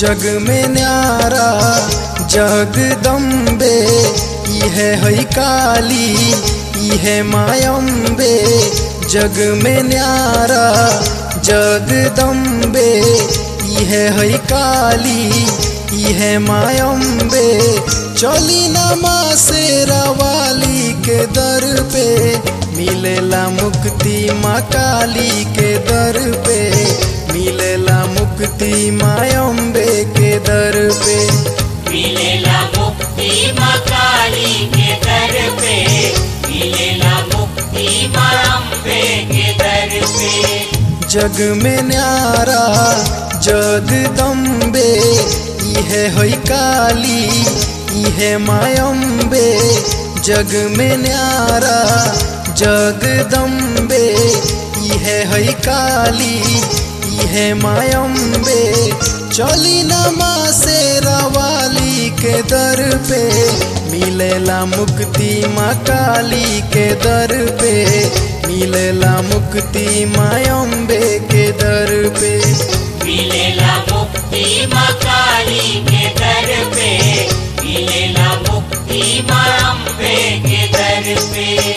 जग में न्यारा जगदम्बे इहे है काली इहे मायम्बे जग में न्यारा जगदम्बे इहे है काली इहे मायम्बे चली नमा से रवाली के दर पे मिलेला मुक्ति माँ काली के दर पे मिलेला मुक्ति मायम्बे के दर पे मिलेला मुक्ति माँ काली के दर पे मिलेला मुक्ति माँ अम्बे के दर पे जग में न्यारा जगदम्बे इहे है काली इहे मायम्बे जग में न्यारा जगदम्बे इहे है काली इहे मायम्बे चली नमा से रवाली के दर पे मिलेला मुक्ति माँ काली के दर पे मिलेला मुक्ति मायम्बे के दर पे मिलेला मुक्ति माँ काली के दर पे मिलेला मुक्ति माँ अम्बे के दर पे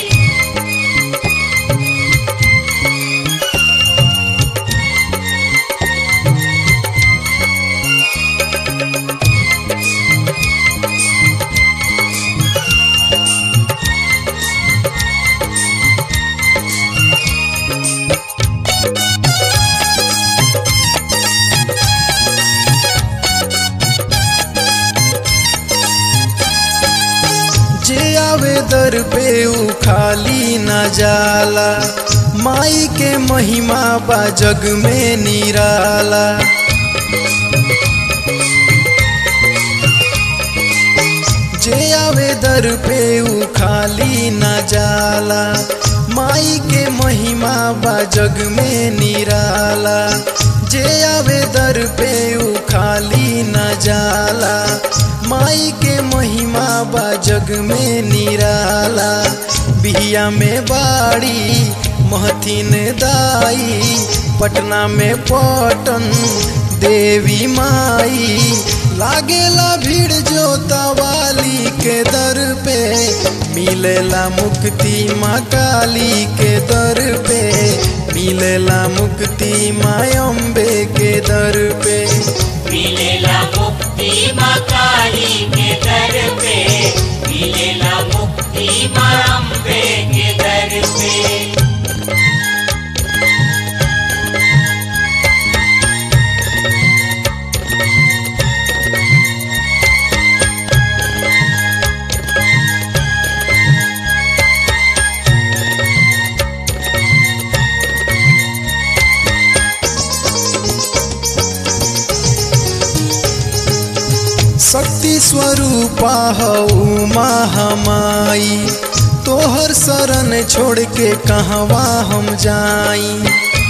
जे आवे दर पे ऊ खाली न जाला माई के महिमा बा जग में निराला जे आवे दर पे ऊ खाली न जाला माई के महिमा बा जग में निराला जे आवे दर पे ऊ खाली न जाला माई के महिमा बा जग में निराला बिहिया में बाड़ी महथिन दाई पटना में पटन देवी माई लागेला भीड़ जोता वाली के दर पे मिलेला मुक्ति माँ काली के दर पे मिलेला मुक्ति माँ अम्बे के दर पे मिलेला मुक्ति माँ काली के दर पे मिलेला मुक्ति माँ अम्बे के दर पे शक्ति स्वरूपा हऊ महामाई तोहर शरण छोड़ के कहवा हम जाई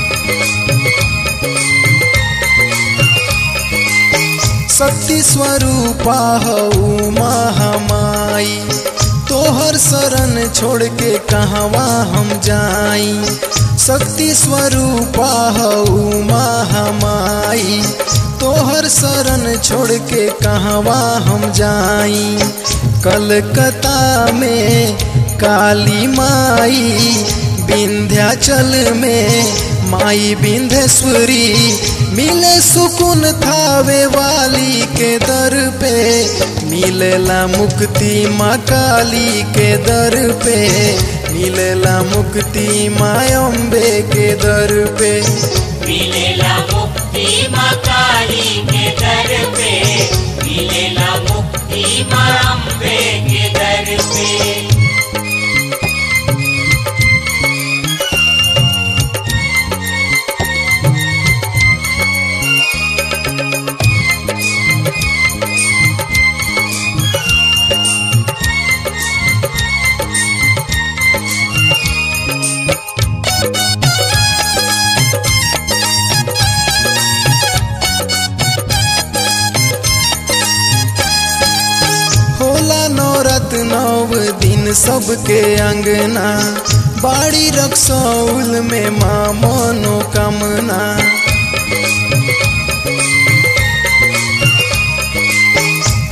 शक्ति स्वरूपा हऊ महामाई तोहर शरण छोड़ के कहवा हम जाई शक्ति स्वरूपा हऊ महामाई तोहर शरण छोड़ के कहवा हम जाई कलकत्ता में काली माई विंध्याचल में माई विंध्येश्वरी मिले सुकुन थावे वाली के दर पे मिलेला मुक्ति माँ काली के दर पे मिलेला मुक्ति माँ अम्बे के दर पे मिलेला मुक्ति माँ काली के दर पे मिलेला मुक्ति माँ अम्बे के दर पे होला नौरत नव दिन सबके अंगना बाड़ी रक्सौल में माँ मनोकामना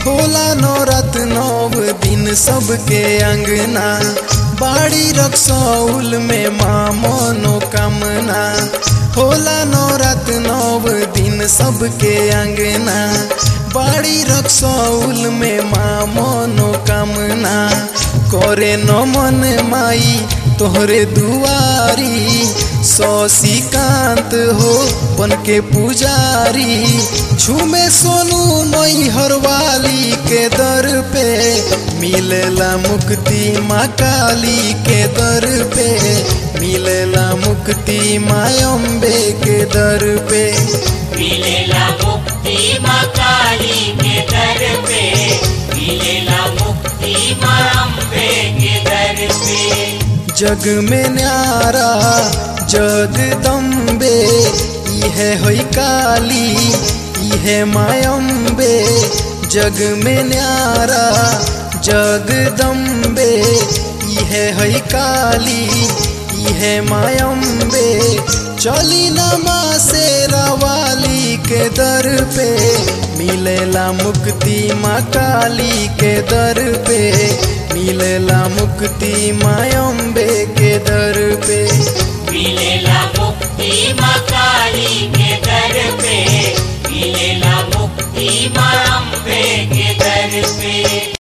होला नौरत नौ दिन सबके अंगना बाड़ी रक्सौल में माँ मनोकामना होला नौरत नौ दिन सबके अंगना बाड़ी रक्सौल में माँ मनोकामना करे नमन माई तोहरे दुआरी शशिकांत हो बन के पुजारी झूमे सोनू मई हरवाली के दर पे मिलेला मुक्ति माँ काली के दर पे मिलेला मुक्ति माँ अम्बे के दर पे मिलेला मुक्ति माँ काली के दर पे मिलेला मुक्ति माँ अम्बे के दर पे जग में न्यारा जगदम्बे इहे होई काली इहे मायम्बे जग में न्यारा जगदम्बे इहे होई काली इहे मायम्बे चली नमा से रवाली के दर पे मिलेला मुक्ति माँ काली के दर पे मिलेला मुक्ति माँ अम्बे के दर पे मिलेला मुक्ति माँ काली के दर पे मिलेला मुक्ति माँ अम्बे के दर पे